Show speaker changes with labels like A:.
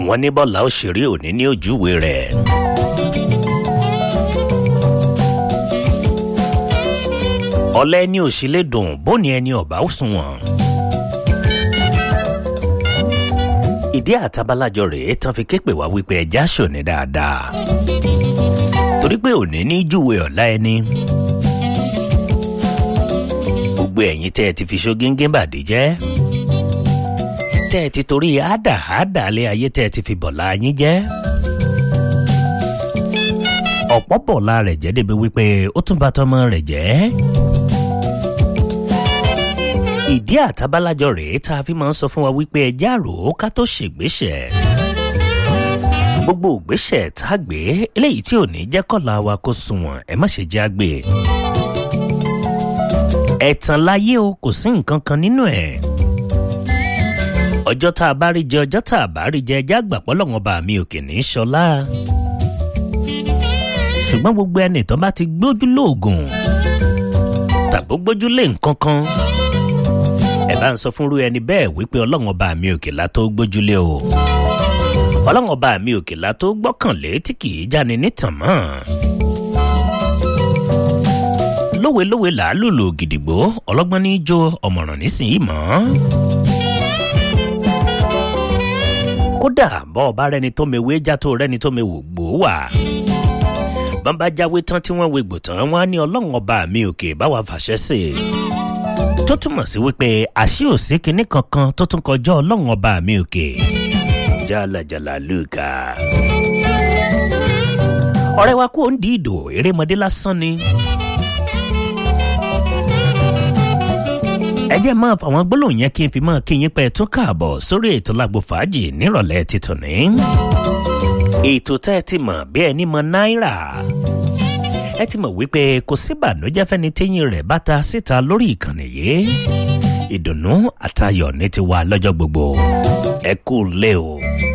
A: wọ́n ní bọ́lá òṣèré òní ní ojúwe rẹ̀. ọ̀lẹ́ ẹni ò sí lè dùn bóni ẹni ọ̀bá ó sunwọ̀n. ìdí àtàbálájọ rèé tán fi ké pè wá wípé ẹja ṣòní dáadáa torí pé òní ní júwe ọ̀la ẹni. gbogbo ẹ̀yin tẹ́ ẹ ti fi ṣógíngín bàdí jẹ́ tẹ́ ẹ ti torí àdà àdà lé ayé tẹ́ ẹ ti fi bọ̀lá yín jẹ́. ọ̀pọ̀ bọ̀lá rẹ̀ jẹ́ débi wípé ó tún bá tọmọ rẹ̀ jẹ́. ìdí àtàbálájọ rèé tá a fi máa ń sọ fún wa wípé ẹjẹ́ àrò ká tó ṣègbésẹ̀. gbogbo ògbésẹ̀ tá a gbé eléyìí tí ò ní jẹ́ kọ́la wa kó sunwọ̀n ẹ má ṣe jẹ́ àgbè. ẹ̀tàn láyé o kò sí nǹkan kan nínú ẹ̀ ọjọ́ tá a bá rí jẹ ọjọ́ tá a bá rí jẹ ẹjẹ́ àgbàpọ̀ lọ́wọ́n bá mi òkè ní í ṣọlá. ṣùgbọ́n gbogbo ẹni tó bá ti gbójú lóògùn tàbí gbójú lé nǹkan kan ẹ bá ń sọ fúnrú ẹni bẹ́ẹ̀ wípé ọlọ́wọ́n bá mi òkè la tó gbójúlé o ọlọ́wọ́n bá mi òkè la tó gbọ́kànlé tí kì í jáni nítàn mọ́ lówelówe làálùlù gidigbo ọlọ́gbọ́n ní í jó ọ̀mọ̀ràn nísìnyí mọ́ kódà bọ́ ọba rẹni tó mewé já tó rẹni tó mewò gbò wà. bọ́nbá jáwé tán tí wọ́n wegbò tán wọ́n á ní ọlọ́run ọba mi òkè báwa fàṣẹ sí i. tó túmọ̀ sí wípé àṣì òsì kinní kankan tó tún kọjá ọlọ́run ọba mi òkè. jálajàlá lùkà. ọ̀rẹ́ wa kò ń di ìdò erémọdé lásán ni. ẹ jẹ́ máa fàwọn gbólóhùn yẹn kí n fi máa kí yín pẹ́ tún káàbọ̀ sórí ètò lágbo fàájì nírọ̀lẹ́ títún ní. ètò tẹ́ ẹ ti mọ̀ bí ẹni mọ náírà. ẹ ti mọ̀ wípé kò sí ìbànújẹ́ fẹ́ni téyín rẹ̀ bá ta síta lórí ìkànnì yìí. ìdùnnú àtayọ̀ ní ti wà lọ́jọ́ gbogbo. ẹ kú lé o.